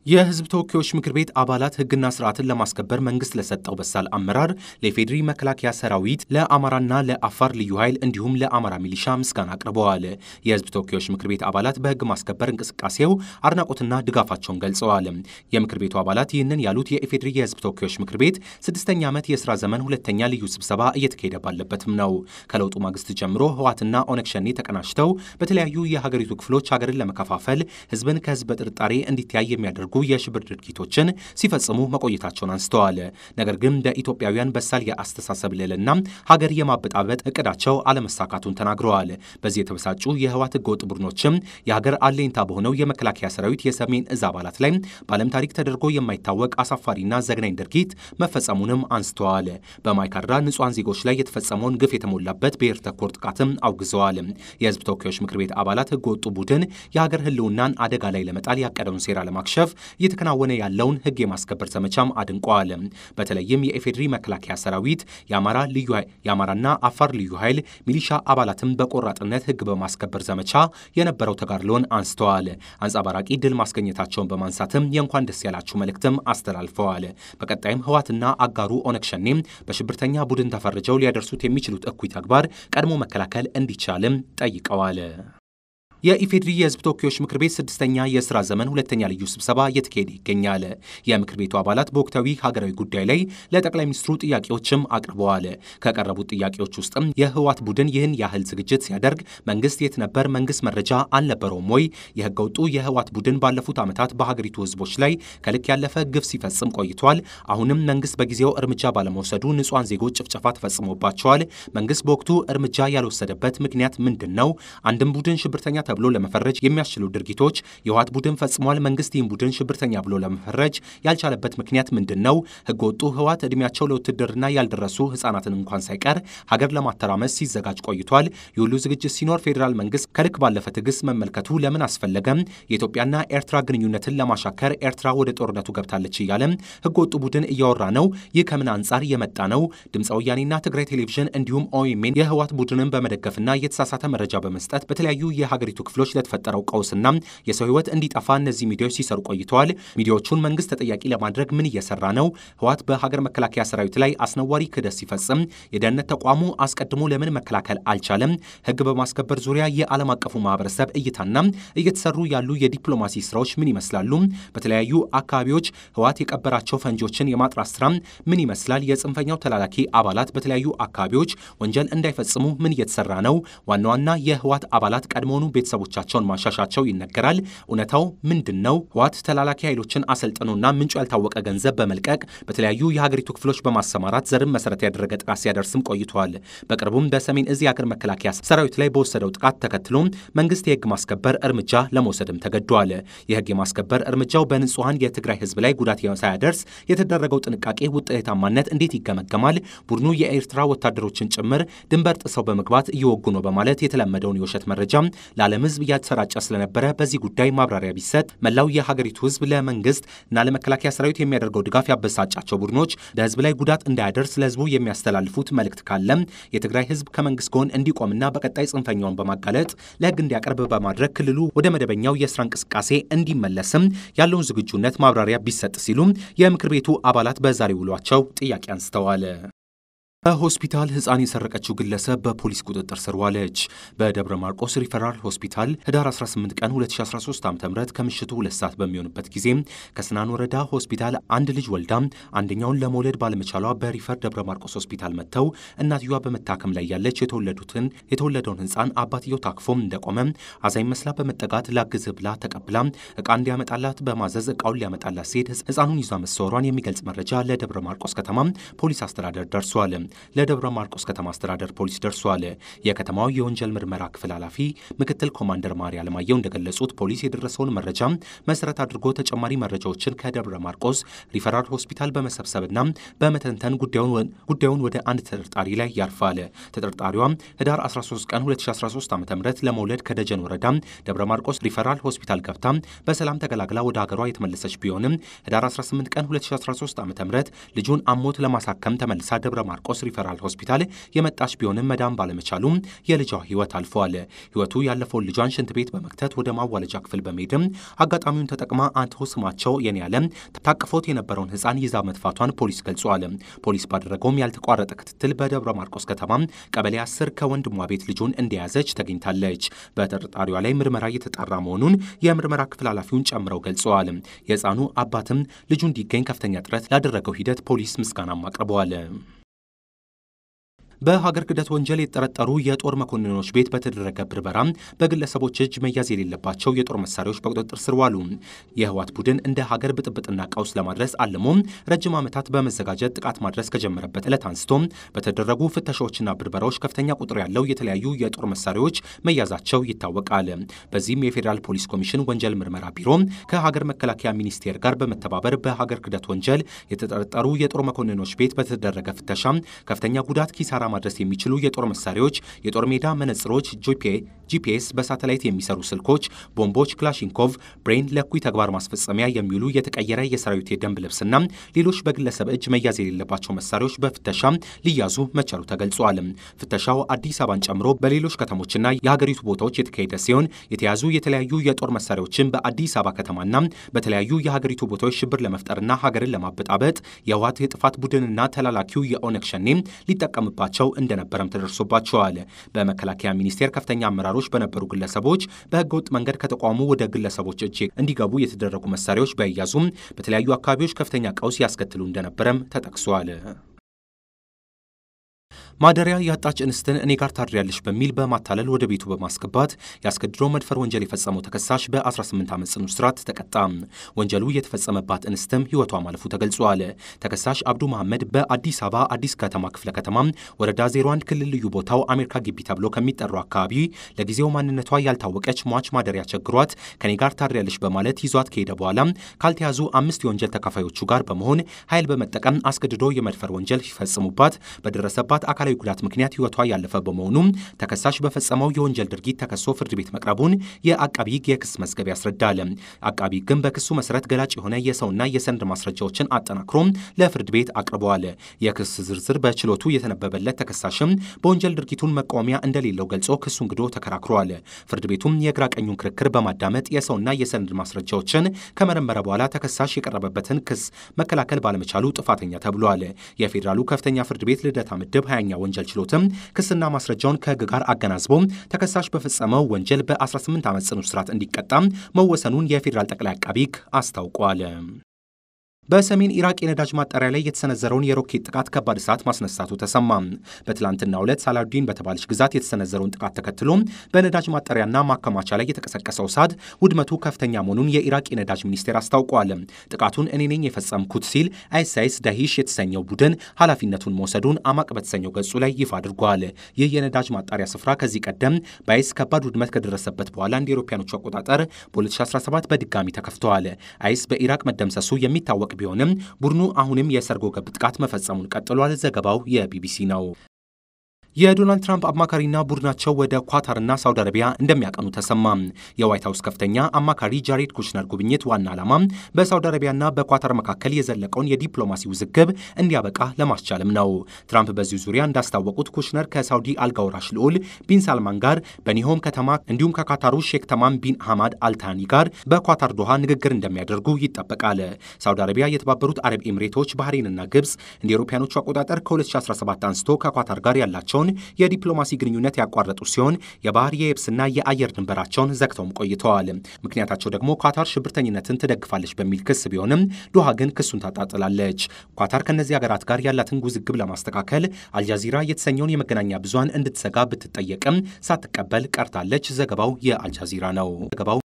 የሕዝብ ተወካዮች ምክር ቤት አባላት ሕግና ስርዓትን ለማስከበር መንግስት ለሰጠው በሳል አመራር ለኢፌዴሪ መከላከያ ሰራዊት፣ ለአማራና ለአፋር ልዩ ኃይል እንዲሁም ለአማራ ሚሊሻ ምስጋና አቅርበዋል። የሕዝብ ተወካዮች ምክር ቤት አባላት በሕግ ማስከበር እንቅስቃሴው አድናቆትና ድጋፋቸውን ገልጸዋል። የምክር ቤቱ አባላት ይህንን ያሉት የኢፌዴሪ የሕዝብ ተወካዮች ምክር ቤት ስድስተኛ ዓመት የስራ ዘመን ሁለተኛ ልዩ ስብሰባ እየተካሄደ ባለበትም ነው። ከለውጡ ማግስት ጀምሮ ህወሓትና ኦነግ ሸኔ ተቀናጅተው በተለያዩ የሀገሪቱ ክፍሎች ሀገርን ለመከፋፈል ህዝብን ከህዝብ በጥርጣሬ እንዲተያይ የሚያደርጉ የሽብር ድርጊቶችን ሲፈጽሙ መቆየታቸውን አንስተዋል። ነገር ግን ለኢትዮጵያውያን በሳል የአስተሳሰብ ልዕልና ሀገር የማበጣበጥ እቅዳቸው አለመሳካቱን ተናግረዋል። በዚህ የተበሳጩ የህወሓት ህገወጥ ቡድኖችም የሀገር አለኝታ በሆነው የመከላከያ ሰራዊት የሰሜን እዝ አባላት ላይ በዓለም ታሪክ ተደርጎ የማይታወቅ አሳፋሪና ዘግናኝ ድርጊት መፈጸሙንም አንስተዋል። በማይካድራ ንጹሐን ዜጎች ላይ የተፈጸመውን ግፍ የተሞላበት ብሔር ተኮር ጥቃትም አውግዘዋል። የህዝብ ተወካዮች ምክር ቤት አባላት ህገወጡ ቡድን የሀገር ህልውናን አደጋ ላይ ለመጣል ያቀደውን ሴራ ለማክሸፍ እየተከናወነ ያለውን ህግ የማስከበር ዘመቻም አድንቀዋል። በተለይም የኢፌዴሪ መከላከያ ሰራዊት የአማራ ልዩ የአማራና አፋር ልዩ ኃይል ሚሊሻ አባላትም በቆራጥነት ህግ በማስከበር ዘመቻ የነበረው ተጋድሎን አንስተዋል። አንጸባራቂ ድል ማስገኘታቸውን በማንሳትም የእንኳን ደስ ያላችሁ መልእክትም አስተላልፈዋል። በቀጣይም ህወሓትና አጋሩ ኦነግ ሸኔም በሽብርተኛ ቡድን ተፈርጀው ሊያደርሱት የሚችሉት እኩይ ተግባር ቀድሞ መከላከል እንዲቻልም ጠይቀዋል። የኢፌዴሪ የህዝብ ተወካዮች ምክር ቤት ስድስተኛ የስራ ዘመን ሁለተኛ ልዩ ስብሰባ እየተካሄደ ይገኛል። የምክር ቤቱ አባላት በወቅታዊ ሀገራዊ ጉዳይ ላይ ለጠቅላይ ሚኒስትሩ ጥያቄዎችም አቅርበዋል። ከቀረቡት ጥያቄዎች ውስጥም የህወሓት ቡድን ይህን ያህል ዝግጅት ሲያደርግ መንግስት የት ነበር? መንግስት መረጃ አልነበረውም ወይ? የህገ ወጡ የህወሓት ቡድን ባለፉት ዓመታት በሀገሪቱ ህዝቦች ላይ ከልክ ያለፈ ግፍ ሲፈጽም ቆይቷል። አሁንም መንግስት በጊዜው እርምጃ ባለመውሰዱ ንጹሐን ዜጎች ጭፍጨፋ ተፈጽሞባቸዋል። መንግስት በወቅቱ እርምጃ ያልወሰደበት ምክንያት ምንድን ነው? አንድም ቡድን ሽብርተኛ ተብሎ ለመፈረጅ የሚያስችሉ ድርጊቶች የህወሓት ቡድን ፈጽሟል። መንግስት ይህን ቡድን ሽብርተኛ ብሎ ለመፈረጅ ያልቻለበት ምክንያት ምንድን ነው? ህገወጡ ህወሓት እድሜያቸው ለውትድርና ያልደረሱ ህጻናትን እንኳን ሳይቀር ሀገር ለማተራመስ ሲዘጋጅ ቆይቷል። የሁሉ ዝግጅት ሲኖር ፌዴራል መንግስት ከልክ ባለፈ ትዕግስት መመልከቱ ለምን አስፈለገም? የኢትዮጵያና ኤርትራ ግንኙነትን ለማሻከር ኤርትራ ወደ ጦርነቱ ገብታለች እያለም ህገወጡ ቡድን እያወራ ነው። ይህ ከምን አንጻር የመጣ ነው? ድምፀ ወያኔና ትግራይ ቴሌቪዥን እንዲሁም ኦኤምኤን የህወሓት ቡድንን በመደገፍና የተሳሳተ መረጃ በመስጠት በተለያዩ የሀገሪቱ ክፍሎች ለተፈጠረው ቀውስና የሰው ህይወት እንዲጠፋ እነዚህ ሚዲያዎች ሲሰሩ ቆይተዋል። ሚዲያዎቹን መንግስት ተጠያቂ ለማድረግ ምን እየሰራ ነው? ህወሓት በሀገር መከላከያ ሰራዊት ላይ አስነዋሪ ክህደት ሲፈጽም የደህንነት ተቋሙ አስቀድሞ ለምን መከላከል አልቻለም? ህግ በማስከበር ዙሪያ የዓለም አቀፉ ማህበረሰብ እይታና እየተሰሩ ያሉ የዲፕሎማሲ ስራዎች ምን ይመስላሉ? በተለያዩ አካባቢዎች ህወሓት የቀበራቸው ፈንጂዎችን የማጥራት ስራ ምን ይመስላል? የጽንፈኛው ተላላኪ አባላት በተለያዩ አካባቢዎች ወንጀል እንዳይፈጽሙ ምን እየተሰራ ነው? ዋና ዋና የህወሓት አባላት ቀድሞውኑ ቤተሰቦቻቸውን ማሻሻቸው ይነገራል። እውነታው ምንድን ነው? ህወሓት ተላላኪ ኃይሎችን አሰልጥኖና ምንጩ ያልታወቀ ገንዘብ በመልቀቅ በተለያዩ የሀገሪቱ ክፍሎች በማሰማራት ዘርን መሰረት ያደረገ ጥቃት ሲያደርስም ቆይተዋል። በቅርቡም በሰሜን እዝ የሀገር መከላከያ ሰራዊት ላይ በወሰደው ጥቃት ተከትሎ መንግስት የህግ ማስከበር እርምጃ ለመውሰድም ተገዷል። የህግ የማስከበር እርምጃው በንጹሐን የትግራይ ህዝብ ላይ ጉዳት ሳያደርስ የተደረገው ጥንቃቄ ውጤታማነት እንዴት ይገመገማል? ቡድኑ የኤርትራ ወታደሮችን ጭምር ድንበር ጥሰው በመግባት እየወጉ ነው በማለት የተለመደውን የውሸት መረጃ ለዓለም ህዝብ እያሰራጨ ስለነበረ በዚህ ጉዳይ ማብራሪያ ቢሰጥ መላው የሀገሪቱ ህዝብ ለመንግስት እና ለመከላከያ ሰራዊት የሚያደርገው ድጋፍ ያበሳጫቸው ቡድኖች በህዝብ ላይ ጉዳት እንዳያደርስ ለህዝቡ የሚያስተላልፉት መልእክት ካለም የትግራይ ህዝብ ከመንግስት ጎን እንዲቆምና በቀጣይ ጽንፈኛውን በማጋለጥ ለህግ እንዲያቀርብ በማድረግ ክልሉ ወደ መደበኛው የስራ እንቅስቃሴ እንዲመለስም ያለውን ዝግጁነት ማብራሪያ ቢሰጥ ሲሉም የምክር ቤቱ አባላት በዛሬ ውሏቸው ጥያቄ አንስተዋል። በሆስፒታል ህፃን የሰረቀችው ግለሰብ በፖሊስ ቁጥጥር ስር ዋለች። በደብረ ማርቆስ ሪፈራል ሆስፒታል ህዳር 18 ቀን 2013 ዓ ም ከምሽቱ ሁለት ሰዓት በሚሆንበት ጊዜ ከስናን ወረዳ ሆስፒታል አንድ ልጅ ወልዳ አንደኛውን ለመውለድ ባለመቻሏ በሪፈር ደብረ ማርቆስ ሆስፒታል መጥተው እናትየዋ በመታከም ላይ ያለች የተወለዱትን የተወለደውን ህፃን አባትየው ታክፎም እንደቆመ አዛኝ መስላ በመጠጋት ላግዝህ ብላ ተቀብላ እቃ እንዲያመጣላት በማዘዝ እቃውን ሊያመጣላት ሲሄድ ህፃኑን ይዟ መሰወሯን የሚገልጽ መረጃ ለደብረ ማርቆስ ከተማ ፖሊስ አስተዳደር ደርሷል። ለደብረ ማርቆስ ከተማ አስተዳደር ፖሊስ ደርሷል። የከተማው የወንጀል ምርመራ ክፍል ኃላፊ ምክትል ኮማንደር ማሪ አለማየሁ እንደገለጹት ፖሊስ የደረሰውን መረጃ መሰረት አድርጎ ተጨማሪ መረጃዎችን ከደብረ ማርቆስ ሪፈራል ሆስፒታል በመሰብሰብና በመተንተን ጉዳዩን ወደ አንድ ተጠርጣሪ ላይ ያርፋል። ተጠርጣሪዋ ህዳር 13 ቀን 2013 ዓ ም ለመውለድ ከደጀን ወረዳ ደብረ ማርቆስ ሪፈራል ሆስፒታል ገብታ በሰላም ተገላግላ ወደ ሀገሯ የተመለሰች ቢሆንም ህዳር 18 ቀን 2013 ዓ ም ልጁን አሞት ለማሳከም ተመልሳ ደብረ ማርቆስ ሆuse ሪፈራል ሆስፒታል የመጣች ቢሆንም መዳን ባለመቻሉም የልጇ ህይወት አልፈዋል። ህይወቱ ያለፈውን ልጇን ሽንት ቤት በመክተት ወደ ማዋለጃ ክፍል በመሄድም አጋጣሚውን ተጠቅማ አቶ ስማቸው የኔ ያለም ታቅፎት የነበረውን ህፃን ይዛ መጥፋቷን ፖሊስ ገልጿል። ፖሊስ ባደረገውም ያልተቋረጠ ክትትል በደብረ ማርቆስ ከተማ ቀበሌ 10 ከወንድሟ ቤት ልጁን እንደያዘች ተገኝታለች። በተጠርጣሪዋ ላይ ምርመራ እየተጣራ መሆኑን የምርመራ ክፍል ኃላፊውን ጨምረው ገልጸዋል። የህፃኑ አባትም ልጁ እንዲገኝ ከፍተኛ ጥረት ላደረገው ሂደት ፖሊስ ምስጋናም አቅርበዋል። በሀገር ክህደት ወንጀል የተጠረጠሩ የጦር መኮንኖች ቤት በተደረገ ብርበራ በግለሰቦች እጅ መያዝ የሌለባቸው የጦር መሳሪያዎች በቁጥጥር ስር ዋሉ። የህወሓት ቡድን እንደ ሀገር ብጥብጥና ቀውስ ለማድረስ አልሞ ረጅም ዓመታት በመዘጋጀት ጥቃት ማድረስ ከጀመረበት ዕለት አንስቶ በተደረጉ ፍተሻዎችና ብርበራዎች ከፍተኛ ቁጥር ያለው የተለያዩ የጦር መሳሪያዎች መያዛቸው ይታወቃል። በዚህም የፌዴራል ፖሊስ ኮሚሽን ወንጀል ምርመራ ቢሮ ከሀገር መከላከያ ሚኒስቴር ጋር በመተባበር በሀገር ክህደት ወንጀል የተጠረጠሩ የጦር መኮንኖች ቤት በተደረገ ፍተሻ ከፍተኛ ጉዳት ኪሳራ ማድረስ የሚችሉ የጦር መሳሪያዎች፣ የጦር ሜዳ መነጽሮች፣ ጂፒኤስ፣ በሳተላይት የሚሰሩ ስልኮች፣ ቦምቦች፣ ክላሽንኮቭ፣ ብሬን፣ ለኩይ ተግባር ማስፈጸሚያ የሚውሉ የተቀየረ የሰራዊት የደንብ ልብስና ሌሎች በግለሰብ እጅ መያዝ የሌለባቸው መሳሪያዎች በፍተሻ ሊያዙ መቻሉ ተገልጿል። ፍተሻው አዲስ አበባን ጨምሮ በሌሎች ከተሞችና የሀገሪቱ ቦታዎች የተካሄደ ሲሆን የተያዙ የተለያዩ የጦር መሳሪያዎችን በአዲስ አበባ ከተማና በተለያዩ የሀገሪቱ ቦታዎች ሽብር ለመፍጠርና ሀገርን ለማበጣበጥ የህወሓት የጥፋት ቡድንና ተላላኪው የኦነግ ሸኔ ሊጠቀምባቸው እንደነበረም ተደርሶባቸዋል። በመከላከያ ሚኒስቴር ከፍተኛ አመራሮች በነበሩ ግለሰቦች በህገወጥ መንገድ ከተቋሙ ወደ ግለሰቦች እጅ እንዲገቡ የተደረጉ መሳሪያዎች በያዙም በተለያዩ አካባቢዎች ከፍተኛ ቀውስ ያስከትሉ እንደነበረም ተጠቅሷል። ማደሪያ ያጣች እንስትን እኔ ጋር ታድሪያለሽ በሚል በማታለል ወደ ቤቱ በማስገባት ያስገድዶ መድፈር ወንጀል የፈጸመው ተከሳሽ በ18 ዓመት ጽኑ እስራት ተቀጣ። ወንጀሉ የተፈጸመባት እንስትም ህይወቷ ማለፉ ተገልጿል። ተከሳሽ አብዱ መሐመድ በአዲስ አበባ አዲስ ከተማ ክፍለ ከተማ ወረዳ 01 ክልል ልዩ ቦታው አሜሪካ ግቢ ተብሎ ከሚጠራው አካባቢ ለጊዜው ማንነቷ ያልታወቀች ሟች ማደሪያ ቸግሯት ከኔ ጋር ታድሪያለሽ በማለት ይዟት ከሄደ በኋላ ካልተያዙ አምስት የወንጀል ተካፋዮቹ ጋር በመሆን ኃይል በመጠቀም አስገድዶ የመድፈር ወንጀል ሲፈጽሙባት በደረሰባት አካላዊ ጉዳት ምክንያት ህይወቷ ያለፈ በመሆኑ ተከሳሽ በፈጸመው የወንጀል ድርጊት ተከሶ ፍርድ ቤት መቅረቡን የአቃቢ ህግ የክስ መዝገብ ያስረዳል። አቃቢ ህግም በክሱ መሰረት ገላጭ የሆነ የሰውና የሰነድ ማስረጃዎችን አጠናክሮ ለፍርድ ቤት አቅርበዋል። የክስ ዝርዝር በችሎቱ የተነበበለት ተከሳሽም በወንጀል ድርጊቱን መቃወሚያ እንደሌለው ገልጾ ክሱን ግዶ ተከራክሯል። ፍርድ ቤቱም የግራ ቀኙን ክርክር በማዳመጥ የሰውና የሰነድ ማስረጃዎችን ከመረመረ በኋላ ተከሳሽ የቀረበበትን ክስ መከላከል ባለመቻሉ ጥፋተኛ ተብሏል። የፌዴራሉ ከፍተኛ ፍርድ ቤት ልደታ ምድብ ሀያኛ ወንጀል ችሎትም ክስና ማስረጃውን ከህግ ጋር አገናዝቦ ተከሳሽ በፈጸመው ወንጀል በ18 ዓመት ጽኑ እስራት እንዲቀጣም መወሰኑን የፌዴራል ጠቅላይ አቃቢ ህግ አስታውቋል። በሰሜን ኢራቅ የነዳጅ ማጣሪያ ላይ የተሰነዘረውን የሮኬት ጥቃት ከባድ እሳት ማስነሳቱ ተሰማ። በትላንትናው ዕለት ሳላዲን በተባለች ግዛት የተሰነዘረውን ጥቃት ተከትሎ በነዳጅ ማጣሪያና ማከማቻ ላይ የተቀሰቀሰው እሳት ውድመቱ ከፍተኛ መሆኑን የኢራቅ የነዳጅ ሚኒስቴር አስታውቋል። ጥቃቱን እኔ ነኝ የፈጸምኩት ሲል አይሳይስ ዳሂሽ የተሰኘው ቡድን ኃላፊነቱን መውሰዱን አማቅ በተሰኘው ገጹ ላይ ይፋ አድርጓል። ይህ የነዳጅ ማጣሪያ ስፍራ ከዚህ ቀደም በአይስ ከባድ ውድመት ከደረሰበት በኋላ እንደ አውሮፓውያኖቹ አቆጣጠር በ2017 በድጋሚ ተከፍተዋል። አይስ በኢራቅ መደምሰሱ የሚታወቅ ቢሆንም ቡድኑ አሁንም የሰርጎ ገብ ጥቃት መፈጸሙን ቀጥሏል። ዘገባው የቢቢሲ ነው። የዶናልድ ትራምፕ አማካሪና ቡድናቸው ወደ ኳታርና ሳውዲ አረቢያ እንደሚያቀኑ ተሰማ። የዋይት ሀውስ ከፍተኛ አማካሪ ጃሬድ ኩሽነር ጉብኝት ዋና ዓላማ በሳውዲ አረቢያና በኳታር መካከል የዘለቀውን የዲፕሎማሲ ውዝግብ እንዲያበቃ ለማስቻልም ነው። ትራምፕ በዚህ ዙሪያ እንዳስታወቁት ኩሽነር ከሳውዲ አልጋውራሽ ልዑል ቢን ሳልማን ጋር በኒሆም ከተማ እንዲሁም ከካታሩ ሼክ ተማም ቢን ሐማድ አልታኒ ጋር በኳታር ዶሃ ንግግር እንደሚያደርጉ ይጠበቃል። ሳውዲ አረቢያ፣ የተባበሩት አረብ ኤምሬቶች፣ ባህሬንና ግብፅ እንደ አውሮፓውያኖቹ አቆጣጠር ከ2017 አንስቶ ከኳታር ጋር ያላቸውን የዲፕሎማሲ ግንኙነት ያቋረጡ ሲሆን የባህር የየብስና የአየር ድንበራቸውን ዘግተውም ቆይተዋል። ምክንያታቸው ደግሞ ኳታር ሽብርተኝነትን ትደግፋለች በሚል ክስ ቢሆንም ዶሃ ግን ክሱን ታጣጥላለች። ኳታር ከእነዚህ ሀገራት ጋር ያላትን ውዝግብ ለማስተካከል አልጃዚራ የተሰኘውን የመገናኛ ብዙሃን እንድትዘጋ ብትጠየቅም ሳትቀበል ቀርታለች። ዘገባው የአልጃዚራ ነው። ዘገባው